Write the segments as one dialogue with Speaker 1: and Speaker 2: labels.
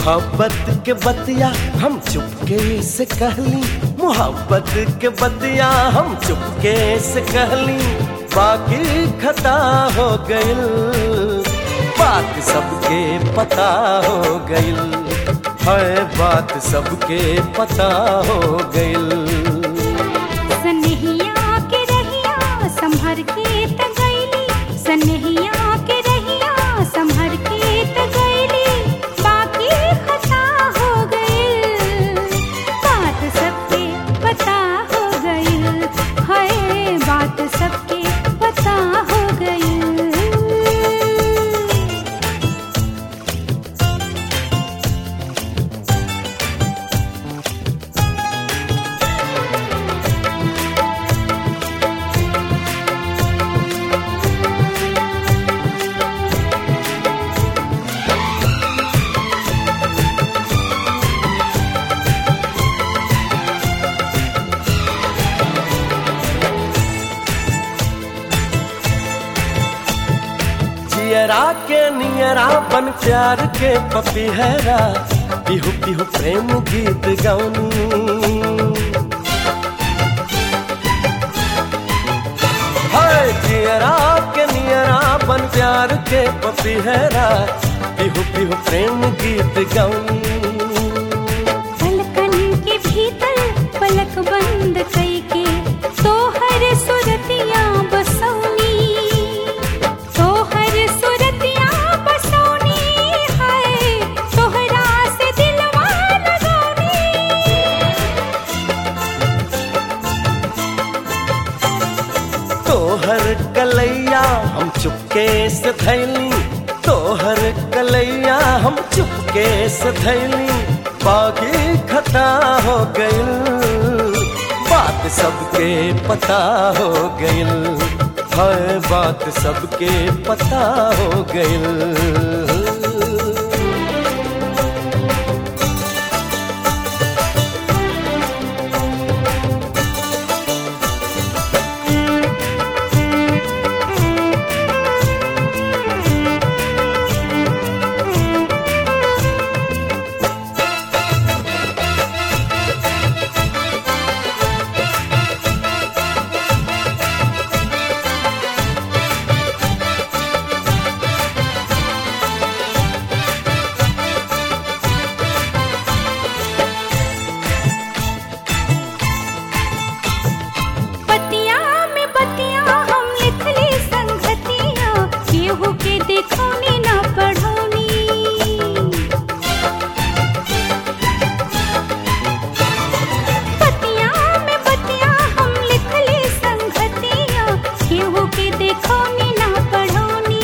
Speaker 1: मोहब्बत के बतिया हम चुपके से कहली मोहब्बत के बतिया हम चुपके से कहली बाकी खता हो गइल बात सबके पता हो गइल है बात सबके पता हो गइल
Speaker 2: सनहिया के रहिया संभर के त गईली सनहिया के रहिया संभर के त गईली बाकी खता हो गइल बात सबके पता हो गइल है बात सबके पता हो गइल
Speaker 1: जियरा के नियरा बन प्यार के पपीहरा पिहु पिहु प्रेम गीत गौनी हाय जियरा के नियरा बन प्यार के पपीहरा पिहु पिहु प्रेम गीत गौनी
Speaker 2: पलकन के भीतर पलक बंद कई के तोहर सुरतिया बसौनी तोहर सुरतिया बसौनी है तोहरा से दिलवा लगौनी
Speaker 1: तोहर कलैया हम चुपके से थैली तोहर कलैया हम चुपके से थैली बाकी खता हो गइल बात सबके पता हो गइल है बात सबके पता हो गइल
Speaker 2: बतिया में बतिया हम लिखली संगतिया केहू के देखौनी ना पढ़ौनी बतिया में बतिया हम लिखली संगतिया केहू के देखौनी ना पढ़ौनी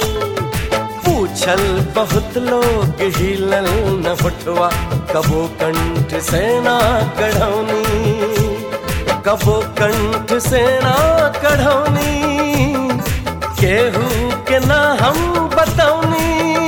Speaker 1: पूछल बहुत लोग हिलल न फुटवा कबो कंठ से ना कढ़ौनी कबो कंठ से ना कढ़ौनी केहू के ना हम बतौनी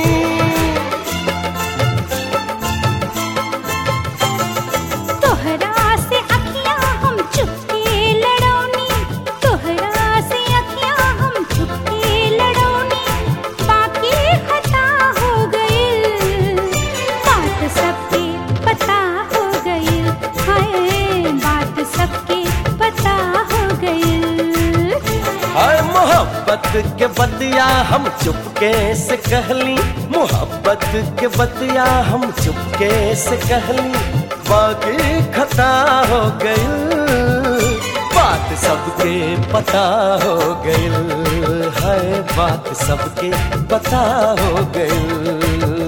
Speaker 2: तोहरा से अखियां हम चुपके लड़ौनी तोहरा से अखियां हम चुपके लड़ौनी बाकी खता हो गइल बात सबके पता हो गइल हाय बात सबके पता हो गइल
Speaker 1: हाय मोहब्बत के बतिया हम चुपके से कहली मोहब्बत के बतिया हम चुपके से कहली बाकी खता हो गइल बात सबके पता हो गइल है बात सबके पता हो गइल